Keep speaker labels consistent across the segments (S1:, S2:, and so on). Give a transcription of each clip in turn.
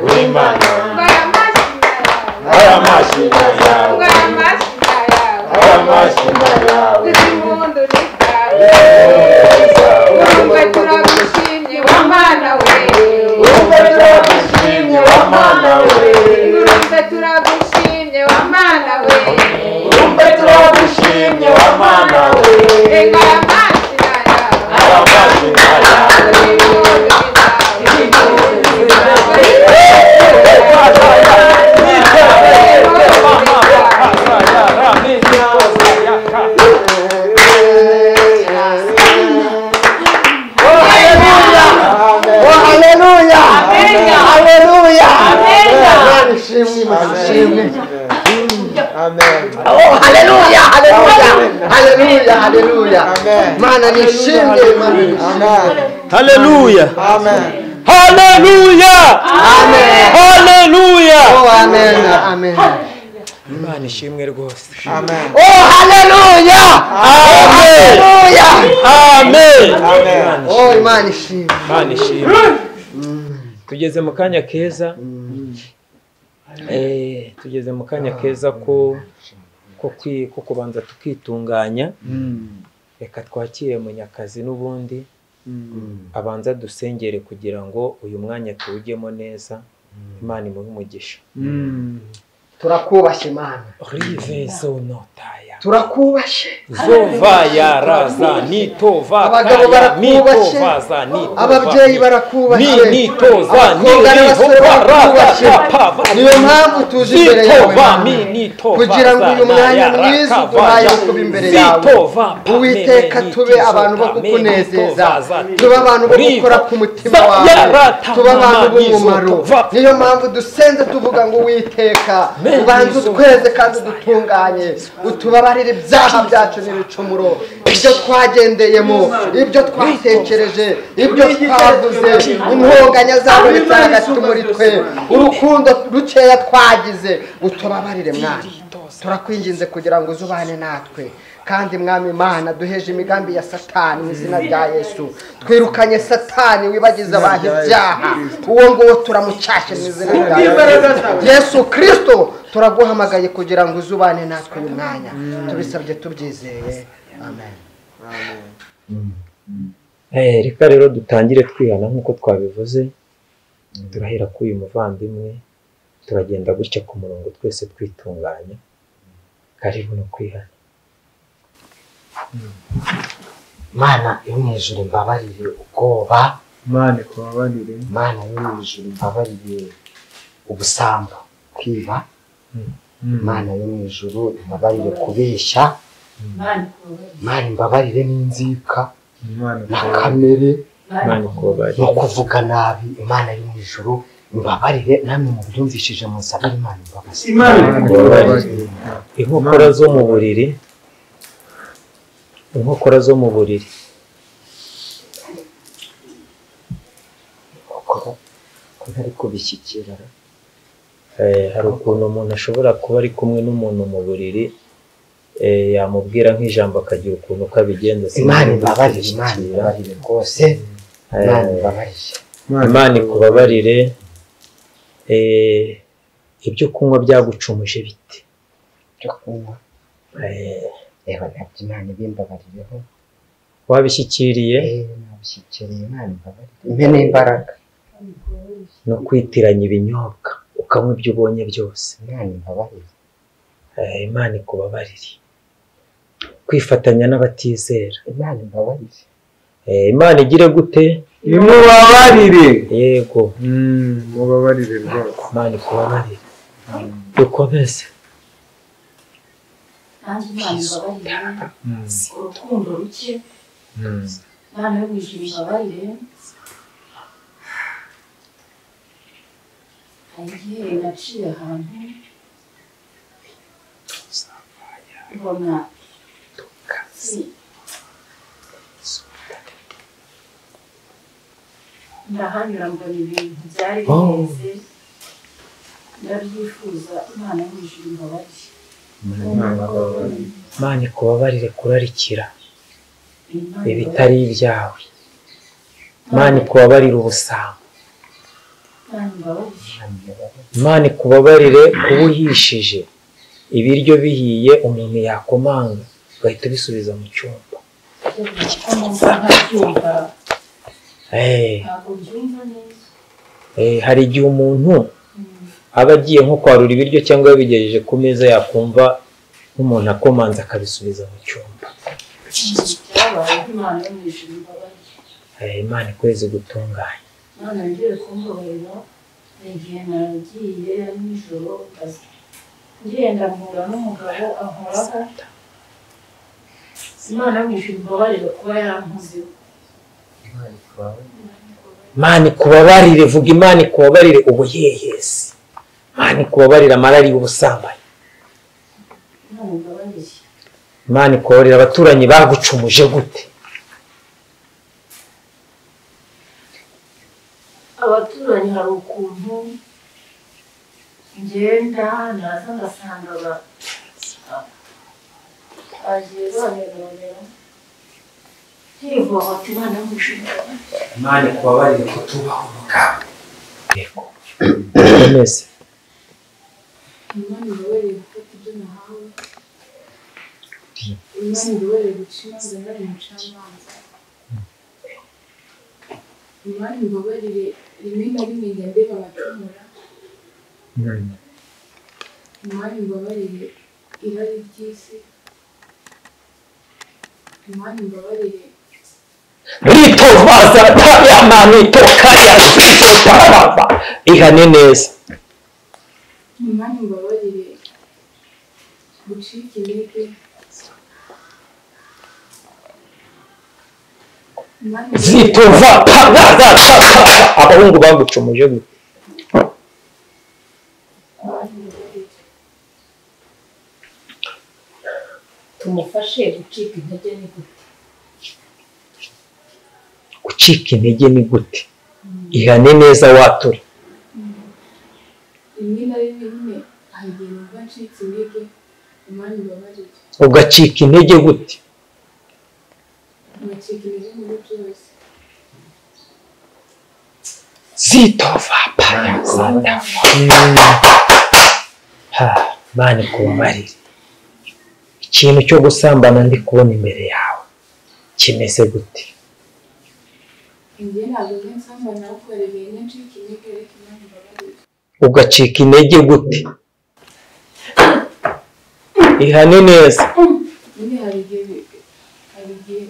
S1: y'imana
S2: ndwara amashyiga yawe
S1: ari amashyiga yawe
S2: ndwara amashyiga yawe
S1: ari amashyiga yawe
S2: uzimundurika
S1: neza
S2: urumva turagushimye wa mana we
S1: wumva turagushimye wa mana we
S2: urumva turagushimye wa mana we
S1: wumva turagushimye wa mana we
S2: ndwara amashyiga yawe
S1: ari amashyiga yawe
S2: uzimundurika
S3: Mana nishinde
S4: Haleluya.
S3: Amen.
S4: Haleluya.
S3: Amen.
S4: Haleluya.
S3: Oh, amen. Amen.
S4: Imana ishimwe rwose.
S3: Amen.
S4: Oh haleluya. Amen. Amen.
S3: Amen. Oh, Imana ishimwe.
S4: Imana ishimwe. Tugeze mu kanya keza. Eh, tugeze mu kanya keza ko ko kwi- ko kubanza tukitunganya. Reka twakire munyakazi n'ubundi. abanza dusengere kugira ngo uyu mwanya tuwugemo neza imana imuhe umugisha
S3: Turakubashe Mana.
S4: rive zonotaya
S3: Turakubashe.
S4: zova yaraza nitova
S3: Abagabo
S4: kaya
S3: barakubashe.
S4: nitovaza nitova
S3: Ababyeyi
S4: ni
S3: barakubashe.
S4: nitoza ni
S3: Abakobwa n'abasore
S4: nitova
S3: barakubashe.
S4: raza pava
S3: Niyo mpamvu tuzi imbere yawe
S4: nitova mi
S3: Mana.
S4: nitova
S3: kugira ngo uyu mwanya mwiza uduhaye wo kuba imbere yawe uwiteka tube abantu bo kukunezeza tube abantu bo gukora ku mutima wawe tube abantu b'umumaro niyo mpamvu dusenze tuvuga ngo uwiteka ubanze utweze kandi udutunganye utubabarire ibyaha byacu n'ibicumuro ibyo twagendeyemo ibyo twatekereje ibyo twavuze intonganya zabonetse hagati muri twe urukundo rukeya twagize utubabarire mwana turakwinginze kugira ngo uzubane natwe kandi mwami imana duheje imigambi ya satani mu izina rya yesu twirukanye satani wibagiza abantu ibyaha uwo nguwo turamucyashye mu izina rya yesu yesu kirisito turaguhamagaye kugira ngo uzubane natwe uyu mwanya tubisabye tubyizeye amen
S4: Eh, reka rero dutangire twihana nk'uko twabivuze turahera kuri uyu muvandimwe turagenda gutya ku murongo twese twitunganya karibu no kwihana
S5: mana yo mu ijuru imbabarire ubwoba
S3: imana ikubabarire
S5: mana yo mu ijuru imbabarire ubusambo kwiba mana yo mu ijuru imbabarire kubeshya mana imbabarire n'inzika
S3: imana
S5: na kamere
S4: imana ikubari
S5: no kuvuga nabi imana yo mu ijuru imbabarire namwe mubyumvishije musabire imana imbabazi
S3: ikubabarire
S4: inkokora zo mu buriri inkokora zo mu buriri
S5: kuko ko ntari kubishyikira
S4: Eh, hari ukuntu umuntu ashobora kuba ari kumwe n'umuntu mu buriri eh, yamubwira nk'ijambo akagira ukuntu uko abigenza
S5: imana
S4: sinzi
S5: imbabarire imana
S4: kubishyikira.
S5: imbabarire rwose
S4: Eh,
S5: imana imbabarire
S4: imana ikubabarire eh, ibyo kunywa byagucumuje bite
S5: byo kunywa
S4: Eh,
S5: reba ntabyo imana ibimbabarireho
S4: wabishyikiriye
S5: nabishyikiriye imana imbabarire imbe n'imbaraga
S4: no kwitiranya ibinyobwa ukanywa ibyo ubonye byose
S5: imana imbabarire
S4: Eh, imana ikubabarire kwifatanya n'abatizera
S5: imana imbabarire
S4: Eh, imana igire gute
S1: imubabarire
S4: yego
S3: mubabarire rwose
S4: imana ikubabarire dukomeze
S6: nanjye imana imbabarire urukundo ruke imana yo mu ijuru imbabarire hari igihe naciye ahantu mbona si ndahanyura mbona ibintu byari bimeze ndabyifuza imana yo mu ijuru imbabarire
S4: imana ikubabarire kurarikira
S6: Imana
S4: ibitari ibyawe imana ikubabarire ubusambo
S6: Mana imbabarire
S4: imana ikubabarire kuba uhishije ibiryo bihiye umuntu yakomanga ugahita ubisubiza mu cyumba
S6: hano ntabyumva
S4: Eh,
S6: ntabwo mbyumva neza
S4: eh, hari igihe umuntu aba agiye nko kwarura ibiryo cyangwa yabigejeje ku meza yakumva nk'umuntu akomanze akabisubiza mu cyumba
S6: Ikintu cyabayeho Imana yo mu ijuru imbabarire
S4: Eh, imana ikwezi gutunganya
S6: Mana yongere kumbabarira ni igihe nagiye ari nijoro akazi ngenda mpura n'umugabo ankoraho Imana yo mu ijuru imbabarire kuba yarankozeho
S4: imana ikubabarire vuga imana ikubabarire ubuyeyesi imana ikubabarire amarari y'ubusambanyi
S6: Imana imbabarire
S4: imana ikubabarire abaturanyi bagucumuje gute
S6: abaturanyi hari ukuntu ngenda naza ngasanga ba bagiye bamerera hivoma ati imana yo mu ijuru
S4: imana ikubabarire kutubaha umugabo yego komeze
S6: Imana ibabarire gufata ibyo nahawe Imana ibabarire guca imanza bari mucamanza Imana ibabarire rimwe na rimwe ngende babacumura Imana ibabarire irari ry'isi Imana ibabarire
S4: mwitovaza tayamanito kaya tarababa ihane neza
S6: Imana imbabarire gucika intege Imana imbabarire
S4: zitova paraza tarababa abahungu bagucumuje gute
S6: Imana imbabarire. tumufashe gucika intege ni gute
S4: gucika intege ni gute ihane neza watura
S6: rimwe na rimwe nyine hari igihe numva ncitse intege Imana imbabarire
S4: ugacika intege gute
S6: ntugacika intege muri byose
S4: zitova paraza mani kubabarire ikintu cyo gusambana ndi kubona imbere yawe kimeze gute
S6: njye ntabwo njye nsambana ahubwo hari igihe njye ncika intege ariko Imana imbabarire
S4: ugacika intege gute ihane neza
S6: nyine hari igihe hari igihe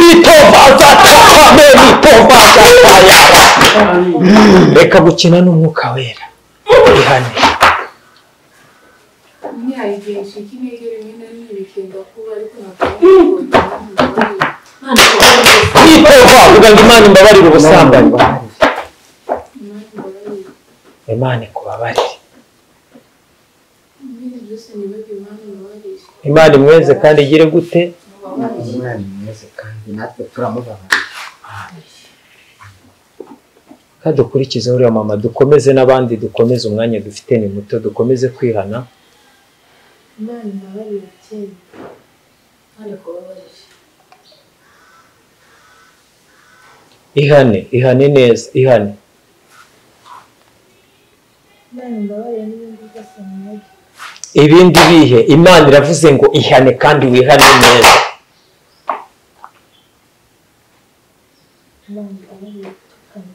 S4: ritovaza takame ritovaza tayaba reka gukina n'umwuka wera ihane
S6: nyine hari igihe ncika intege rimwe na rimwe bikenda kuba ariko ntabwo njye nsambana Imana imbabarire
S4: ritova uvuga ngo imana imbabarire ubusambanyi
S6: Imana imbabarire
S4: imana ikubabarire
S6: ibindi byose nibaga Imana imbabarire
S4: imana imweze kandi igire gute
S6: mubabarire
S5: umwana mwiza kandi natwe turamubabara
S4: kandi dukurikize uriya mama dukomeze n'abandi dukomeze umwanya dufite ni muto dukomeze kwihana
S6: Imana imbabarire cyane Imana ikubabarire
S4: ihane ihane neza ihane
S6: Imana imbabarire n'ibindi byose nibaga
S4: ibindi bihe imana iravuze ngo ihane kandi wihane neza
S6: Imana imbabarire gutukana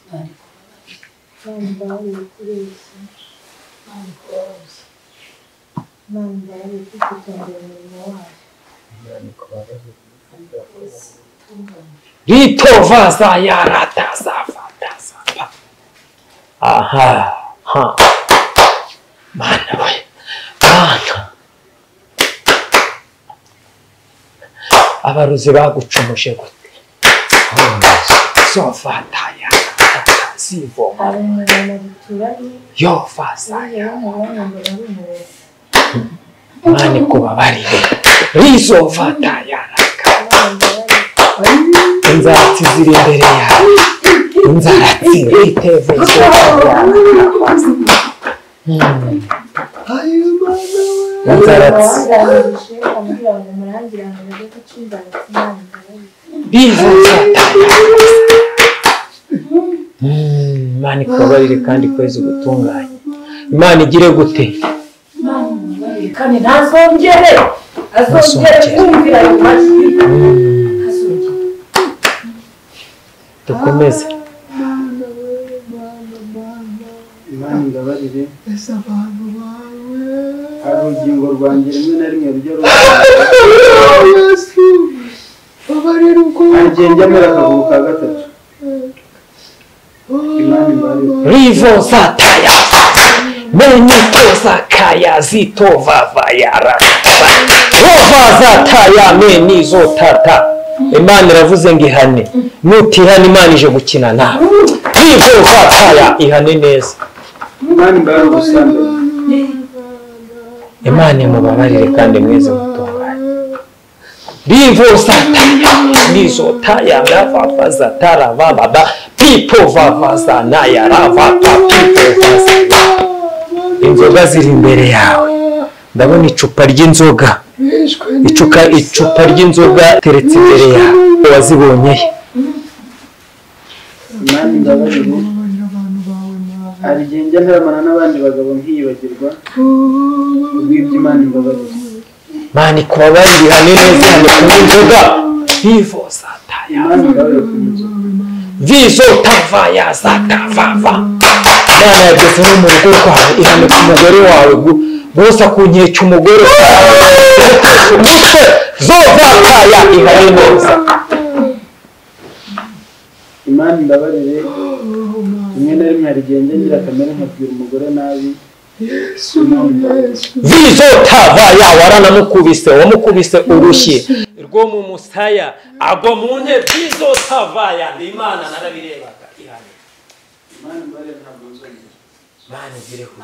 S6: Imana ikubabarire Imana imbabarire kubeshya Imana ikubabarire Imana imbabarire kwitondera umurimo wayo Imana
S4: ritova zayarata zafata zafa aha ha mana we mana abarozi bagucumuje gute zofata yarata zivoma yova zaya mani kubabarire rizofata yaraka inzaratsi ziri imbere yawe inzaratsi riteveze inzaratsi bivuza imana ikubabarire kandi ikwezi gutunganye imana igire gute
S6: Imana imubabarire kandi ntazongere azongere
S4: Ntazongere.
S6: kumvira ayo majwi azongere
S4: dukomeze
S7: imana imbabarire hari urugingo rwanjye rimwe na rimwe rujya ruba hari igihe njya mbere akaguru ka gatatu imana imbabarire
S4: rivo zataya menito zakaya zitovavayara rova zataya menizo tata imana iravuze ngo ihane nutihana imana ije gukina nawe rivo zataya ihane neza
S7: imana imbabarire ubusambanyi
S4: imana imubabarire kandi mweze mutungane rivo zataya nizo taya ravava zatara vababa pipo vavazanaya ravapa pipo vazanaya inzoga ziri imbere yawe ndabona icupa ry'inzoga icuka icupa ry'inzoga teretse imbere yawe uwazibonye he
S7: imana imbabarire hari igihe njya ntaramana n'abandi bagabo nkiyibagirwa ubwibyo imana imbabarire
S4: mani kuba barihane neza hano kunywa inzoga vivo zataya
S7: imana imbabarire ku nzu
S4: vizo tavaya zatavava imana yageze no mu rugo rwawe ihane ku mugore wawe gu- bose akunkeka umugore umutwe zo zataya ihane neza
S7: imana imbabarire rimwe na rimwe hari igihe njya ngira kamere nkabwira umugore nabi imana imbabarire
S4: vizotavaya waranamukubise wamukubise urushyi rwo mu musaya agwa mu ntebe vizotavaya imana narabirebaga ihane
S7: imana imbabarire ntabwo nzongera
S4: imana izireho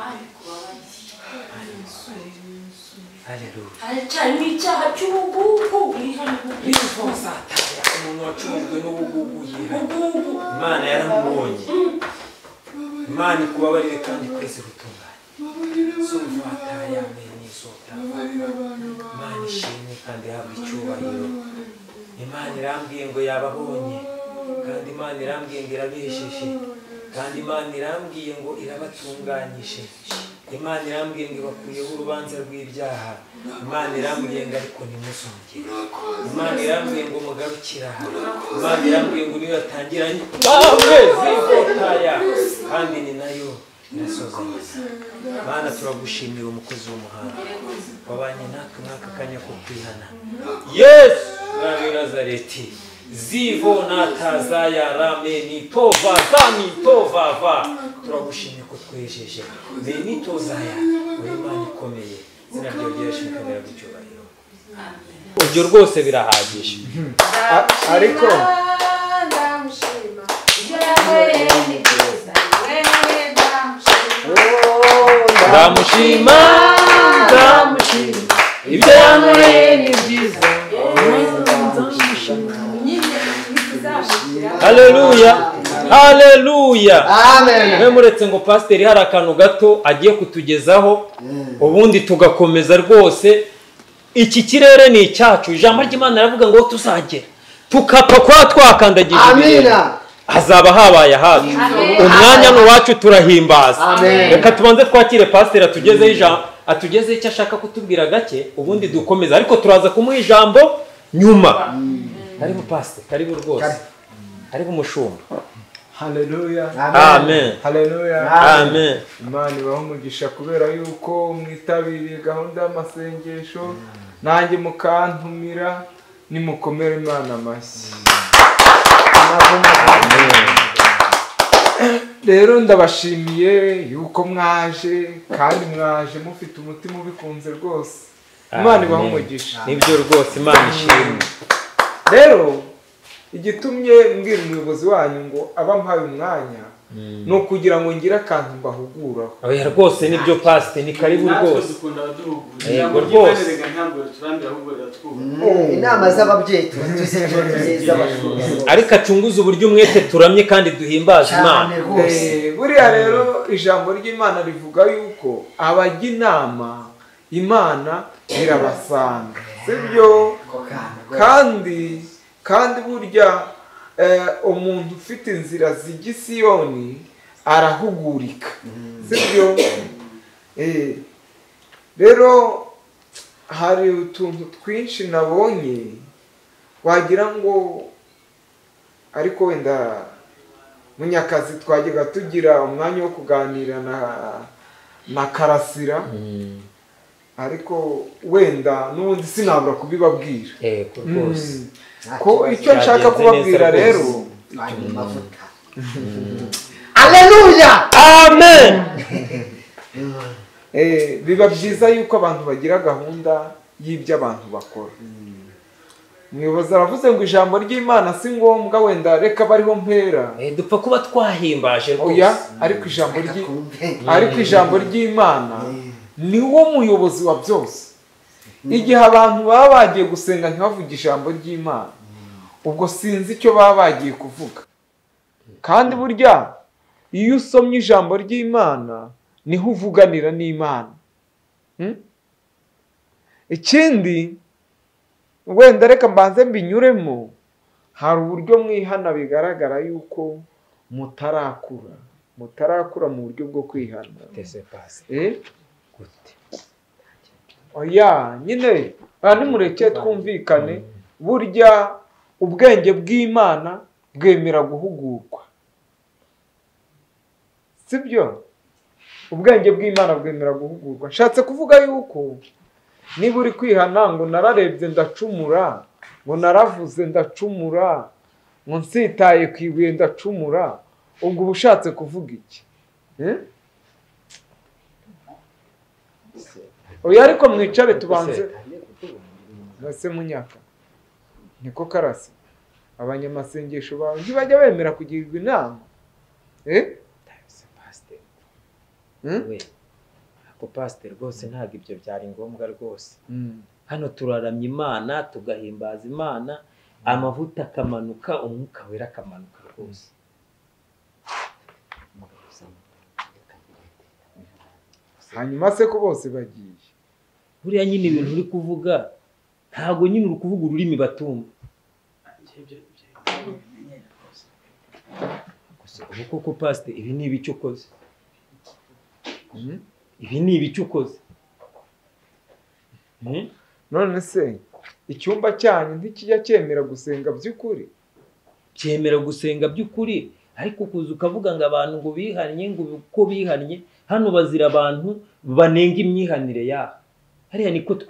S4: haleluya
S6: haracyarimo icyaha cy'ubugugu ihane ubwiza
S4: vizotavaya umuntu wacumujwe n'ubugugu yihane
S6: ubugugu
S4: imana yaramubonye imana ikubabarire kandi kwezi gutunganye zumvataya meni zotavaya imana ishimwe kandi ihabwa icyubahiro imana irambwiye ngo yababonye kandi imana irambwiye ngo irabesheje kandi imana irambwiye ngo irabatunganyije imana irambwiye ngo ibakuyeho urubanza rw'ibyaha imana irambwiye ngo ariko ntimuzongere imana irambwiye ngo mugarukire aha imana irambwiye ngo niyo yatangira namwe zivotaya kandi ni nayo irasozanya mana turagushimira umukozi w'umuhanga wabanye natwe mwaka kanya ko kwihana yesu rami nazareti zivo natazaya rame nitova za nitovava turagushimye ko twejeje ni nitozaya uri imana ikomeye izina ryawe ryereshejwe kandi riragucyubahiro ibyo rwose birahagije
S3: ariko
S2: ndamushima
S6: ibyo yakoreye ni byiza
S2: wewe ndamushima
S4: ndamushima ndamushima ibyo yankoreye ni byiza
S6: nyine bizamushyira
S4: haleluya haleluya mwe
S3: amen
S4: muretse ngo pasiteri hari akantu gato agiye kutugezaho ubundi tugakomeza rwose iki kirere ni icyacu ijambo ry'imana riravuga ngo tuzagera tukapfa kuba twakandagije ibirenge
S3: amina
S4: hazaba habaye hafi umwanya ni uwacu turahimbaza
S3: Amen.
S4: reka tubanze twakire pasiteri atugezeho ijambo atugezeho icyo ashaka kutubwira gake ubundi dukomeza ariko turaza kumuha ijambo nyuma karibu pasiteri karibu rwose karibu umushumba
S8: Haleluya,
S4: amen
S8: haleluya.
S4: amen
S8: Imana ibaha umugisha kubera yuko mwitabiriye gahunda y'amasengesho nanjye mukantumira nimukomere Imana amashyi. Rero ndabashimiye yuko mwaje kandi mwaje mufite umutima ubikunze rwose. Imana ibaha
S4: Amen.
S8: umugisha.
S4: nibyo rwose imana ishimwe
S8: rero igitumye mbwira umuyobozi wanyu ngo abe ampaye umwanya ni ukugira ngo ngire akantu mbahuguraho
S4: oya rwose nibyo pasiteri ni karibu
S7: natwe
S4: rwose
S7: dukunda abaduhugura
S4: Yego
S7: ijambo
S4: rwose.
S7: ry'imana rega ntabwo riturambira ahubwo riratwubaha
S5: inama z'ababyeyi tuba tuzigira z'abashuri
S4: ariko acunguze uburyo umwete turamye kandi duhimbaza imana
S5: cyane rwose
S8: Eh, buriya rero ijambo ry'imana rivuga yuko abajya inama imana irabasanga sibyo
S5: ako kana rwose.
S8: kandi kandi burya umuntu ufite inzira zijya i siyoni arahugurika sibyo rero hari utuntu twinshi nabonye wagira ngo ariko wenda munyakazi twajyaga tugira umwanya wo kuganira na na karasira ariko wenda n'ubundi sinabura kubibabwira
S4: yego rwose
S8: Mm. ko icyo nshaka
S4: byagenze
S8: kubabwira
S4: neza
S8: rero
S5: Bari mu mavuta.
S3: aleluya
S4: amen
S8: eh, biba byiza yuko abantu bagira gahunda y'ibyo abantu bakora umuyobozi aravuze ngo ijambo ry'imana si ngombwa wenda reka bariho mpera
S4: Eh, dupfa kuba twahimbaje
S8: oya
S4: rwose
S8: ariko ijambo ry'i
S5: Kumve.
S8: ariko ijambo ry'imana ni wo muyobozi wa byose igihe abantu baba bagiye gusenga ntibavuge ijambo ry'imana ubwo sinzi icyo baba bagiye kuvuga kandi burya iyo usomye ijambo ry'imana niho uvuganira n'imana Hmm? ikindi wenda reka mbanze mbinyuremo hari uburyo mwihana bigaragara yuko mutarakura mutarakura mu buryo bwo kwihana
S4: Tese pasi
S8: Eh?
S4: gute
S8: oya nyine aha nimureke twumvikane burya ubwenge bw'imana bwemera guhugurwa sibyo ubwenge bw'imana bwemera guhugurwa nshatse kuvuga yuko niba uri kwihana ngo nararebye ndacumura ngo naravuze ndacumura ngo nsitaye ku ibuye ndacumura ubwo uba ushatse kuvuga iki Eh? oya ariko mwicare tubanze ese munyaka niko karasi abanyamasengesho bawe ntibajya bemera kugirirwa inama Eh?
S4: Tese pasi
S8: Hmm?
S4: we ako pasi rwose ntabwo ibyo byari ngombwa rwose
S8: Mm.
S4: hano turaramya imana tugahimbaza imana amavuta akamanuka umwuka wera akamanuka rwose
S8: hanyuma se ko bose bagiye
S4: buriya nyine ibintu uri kuvuga ntabwo nyine uri kuvuga ururimi batumva Gusa ubu koko pasite ibi ni ibice ukoze
S8: Mm.
S4: ibi ni ibice ukoze Mm?
S8: none se icyumba cyanyu ntikijya cyemera gusenga by'ukuri
S4: cyemera gusenga by'ukuri ariko kuza ukavuga ngo abantu ngo bihannye ngo uko bihannye hano bazira abantu banenga imyihanire yabo hariya niko twi